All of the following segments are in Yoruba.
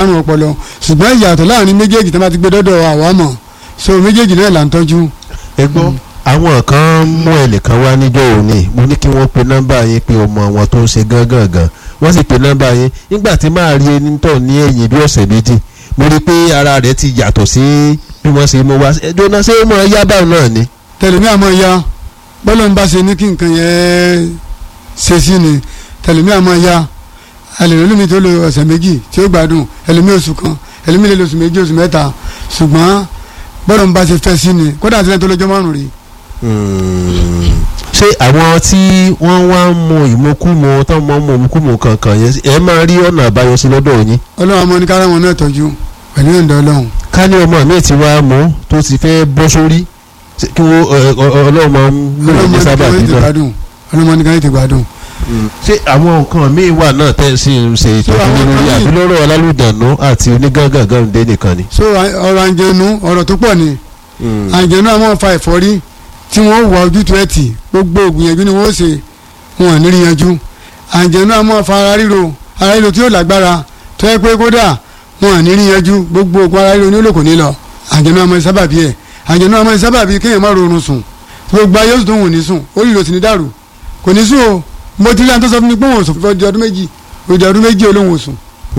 àrùn ọpọlọ ṣùgbọ́n ìyàtọ̀ láàrin méjèèjì tó bá ti gbé dọ́dọ̀ àwa mọ̀ so méjèèjì náà là ń tọ́jú. ẹ gbọ́ àwọn kan mú ẹnìkan wá níjọ́ òní mo ní kí wọ́n pe nọ́mbà yín pé ọmọ wọn tó ń ṣe gángan gan wọ́n sì pe nọ́mbà yín nígbà tí máa rí ẹni tọ̀ ní ẹ̀yìn bí ọ̀sẹ̀ méjì mo rí i pé ara rẹ̀ ti yàtọ̀ sí bí wọ́n ṣe mú wá ẹjọ́ ṣé ó mọ yá báwọn náà ni. tẹlẹmí àmọ́ ya bọ́lọ̀ ń bá ṣe ní kí nǹkan yẹn ṣe sí ni tẹlẹmí àmọ́ ya ẹlẹ́rìí lómi tó lo ọ̀sẹ̀ méjì tí ó gbádùn ẹlẹ́mí oṣù kan ẹlẹ́mí lè lo oṣù méjì oṣù mẹ́ta ṣùgbọ́n bọ́lọ̀ ń bá ṣe fẹ́ sí ni kódà sílẹ̀ tó lọ́jọ́ márùn-ún rí ṣé àwọn tí wọ́n wá ń mu ìmukúmu tó ń mọ mu ìmukúmu kankan yẹn ẹ máa rí ọ̀nà àbáyọ sí lọ́dọ̀ yín. ọlọ́run àmọ́ ní kára wọn náà tọ́jú pẹ̀lú ìyọ̀ǹda ọlọ́run. ká ní ọmọ mi ti wá mú tó ti fẹ́ bọ́ sórí kí wọ́n ọlọ́run máa ń lò ní sábà bí náà. ọlọ́run ní kára ètè gbádùn. ṣé àwọn nǹkan míì wà náà tẹ́ ẹ sì ń ṣe ìtọ́jú lórí àbí lọ́rọ̀ alálùdànù àti onígàngàngàn dé nìkan ni. so ọ̀rọ̀ àǹjẹ̀nu ọ̀rọ̀ tó pọ̀ ni àǹjẹ̀nu àmọ́ fa ẹ̀fọ́rí tí wọ́n wà ojútùú ẹ̀ tì gbogbo ògbìyànjú ni wọ́n ṣe wọn ò ní rí yanjú àǹjẹ̀nú àmọ́ fa ara ríro ara ríro tí yóò lágbára tó yẹ pé kódà wọn ò ní rí yanjú gbogbo ògùn ara ríro ní olóko ní lọ àǹjẹ̀nú àmọ́ sábàbí ẹ̀ àǹjẹ̀nú àmọ́ sábàbí kéèyàn má rorun sùn gbogbo ayé oṣù tó wù ní sùn ó rí ìròsìn ní dàrú kò ní sùn o mo ti rí àwọn tó sọ fún mi pé wọn ò sùn fún ọdún méjì òjò ọdún méjì olóhùn ò sùn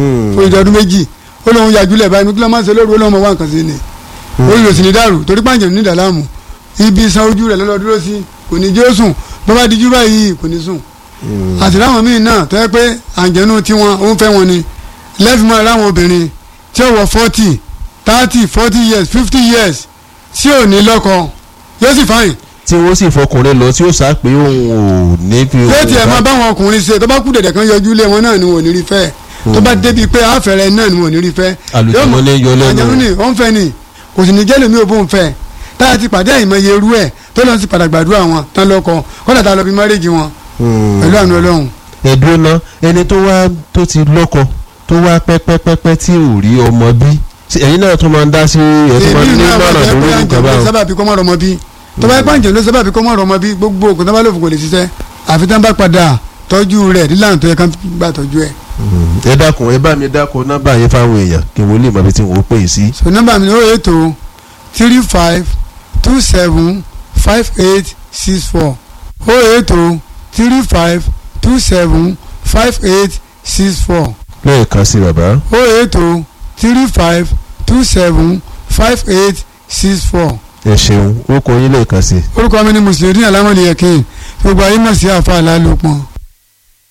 òjò ọdún méjì olóhùn yàjúlẹ̀ báyìí kí ló máa ń ṣe lóru olóhùn ọmọ wa nǹkan sí ni ó rí ìròsìn ní dàrú torí pàǹjẹ̀ ní ìdàlámù ibi san ojú rẹ̀ lọ́lọ́ dúró sí kò ní jẹ́ ó sùn bó bá dijú báyìí kò ní sùn. àti láwọn míì náà tó yẹ pé àǹjẹ̀nu tiwọn ó ń fẹ́ wọn ni lẹ́fìmọ́ láwọn obìnrin tí ó wọ forty thirty forty years fifty years tí ò ní lọ́kọ yóò sì fáyìn. tí wọ́n sì fọkùnrin lọ tí ó sá pé òun ò ní fi òun yóò tiẹ̀ máa báwọn ọkùnrin ṣe tó bá kú dẹ̀dẹ̀ kan yọjú lé wọn náà ni wọn ò ní rí fẹ́ tó bá débi pé àfẹ́rẹ́ náà ni wọn ò ní rí fẹ́. àlùjọmọ ní yọ lẹ́nu àjẹmú ni ó ń fẹ́ ni kò sì ní jẹ́ lèmi ò bóun fẹ́ tá a ti pàdé àìmọye irú ẹ̀ tó lọ sí padà gbàdúrà wọn tán lọ́kọ kọ́dà tá a lọ bí márèjì wọn pẹ̀lú àánú ọlọ́run. ẹ̀dùn náà ẹni tó wá tó ti lọ́kọ tó wá pẹ́pẹ́pẹ́pẹ́ tí ò rí ọmọ bí ẹ̀yin náà tún máa ń dá sí ẹ̀ tó máa ń ní mọ̀ràn lórí nǹkan báwọn. sábàbí kọ́ mọ́ ọmọ bí tó bá yẹ pàǹjẹ́ ló sábàbí kọ́ mọ́ ọmọ bí gbogbo ògùn tó bá lòfò kò lè ṣiṣẹ́ àfi tán bá padà tọ́jú rẹ̀ nílànà tó yẹ ká gbà tọ́jú ẹ̀. ẹ dákun ẹ bá mi dákun nọ́mbà yẹn fáwọn èèyàn kí wọ́n lè mọ ibi tí wọ́n pè é sí. so nọ́mbà mi ni ó yẹ tó three five two seven five eight six four oh eight oh three five two seven five eight six four lẹ́ẹ̀kan sí bàbá. oh eight oh three five two seven five eight six four. ẹ ṣeun ó kọ yín lẹ́ẹ̀kan sí. orúkọ mi ni mùsùlùmí alámọ̀lẹ́yẹ̀kẹ́ gbogbo ayé mọ̀ sí àfa àlálòpọ̀.